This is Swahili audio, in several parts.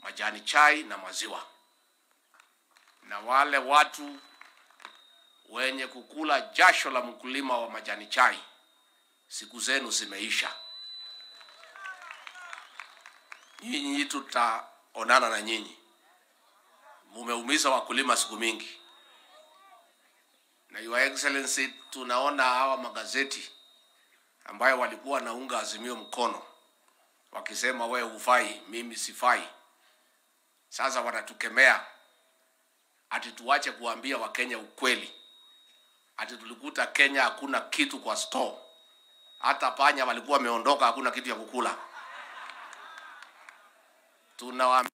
majani chai na maziwa, na wale watu wenye kukula jasho la mkulima wa majani chai, siku zenu zimeisha. Nyinyi tutaonana na nyinyi, mumeumiza wakulima siku mingi. Na Your Excellency, tunaona hawa magazeti ambayo walikuwa wanaunga Azimio mkono wakisema wewe hufai, mimi sifai. Sasa wanatukemea ati tuache kuambia Wakenya ukweli, ati tulikuta Kenya hakuna kitu kwa store, hata panya walikuwa wameondoka, hakuna kitu ya kukula. Tunawaambia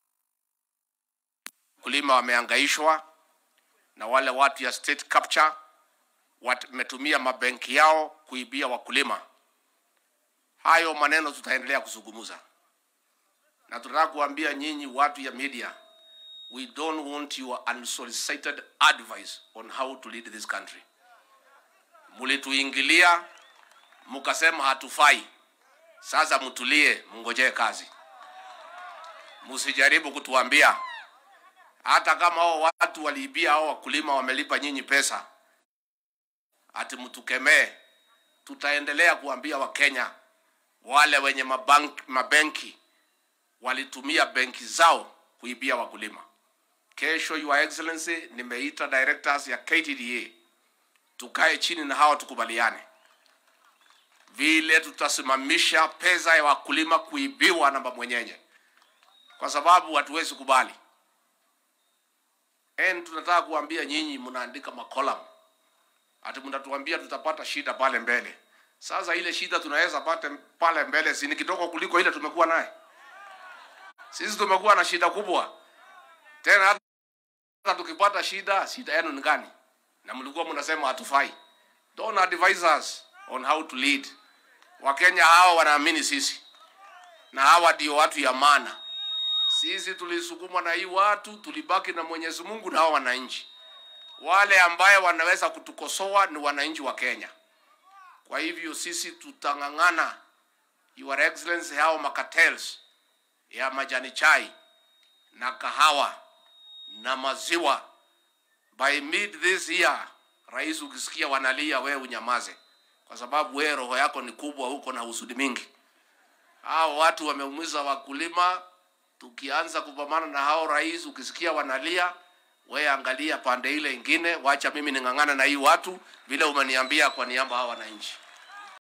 wakulima wameangaishwa na wale watu ya state capture wametumia mabenki yao kuibia wakulima. Hayo maneno tutaendelea kuzungumza, na tunataka kuambia nyinyi watu ya media, we don't want your unsolicited advice on how to lead this country. Mulituingilia mukasema hatufai, sasa mtulie, mngojee kazi, msijaribu kutuambia hata kama hao watu waliibia hao wakulima wamelipa nyinyi pesa, ati mtukemee. Tutaendelea kuambia Wakenya wale wenye mabank, mabenki walitumia benki zao kuibia wakulima. Kesho, Your Excellency, nimeita directors ya KTDA tukae chini na hawa tukubaliane vile tutasimamisha pesa ya wakulima kuibiwa na mwenyenye, kwa sababu hatuwezi kubali. En, tunataka kuambia nyinyi, mnaandika makolam ati mnatuambia tutapata shida pale mbele. Sasa ile shida tunaweza pata pale mbele si ni kidogo kuliko ile tumekuwa naye. Sisi tumekuwa na shida kubwa tena, hata tukipata shida, shida yenu ni gani? Na mlikuwa mnasema hatufai. Don't advise us on how to lead. Wakenya hawa wanaamini sisi, na hawa ndio watu ya maana. Sisi tulisukumwa na hii watu, tulibaki na Mwenyezi Mungu na hao wananchi. Wale ambaye wanaweza kutukosoa ni wananchi wa Kenya. Kwa hivyo sisi tutang'ang'ana, Your Excellency, hao makatels ya majani chai na kahawa na maziwa, by mid this year, rais, ukisikia wanalia, wewe unyamaze, kwa sababu wewe roho yako ni kubwa, huko na husudi mingi. Hao watu wameumiza wakulima. Tukianza kupambana na hao rais, ukisikia wanalia, we angalia pande ile ingine, wacha mimi ning'ang'ana na hii watu vile umeniambia kwa niaba hao wananchi.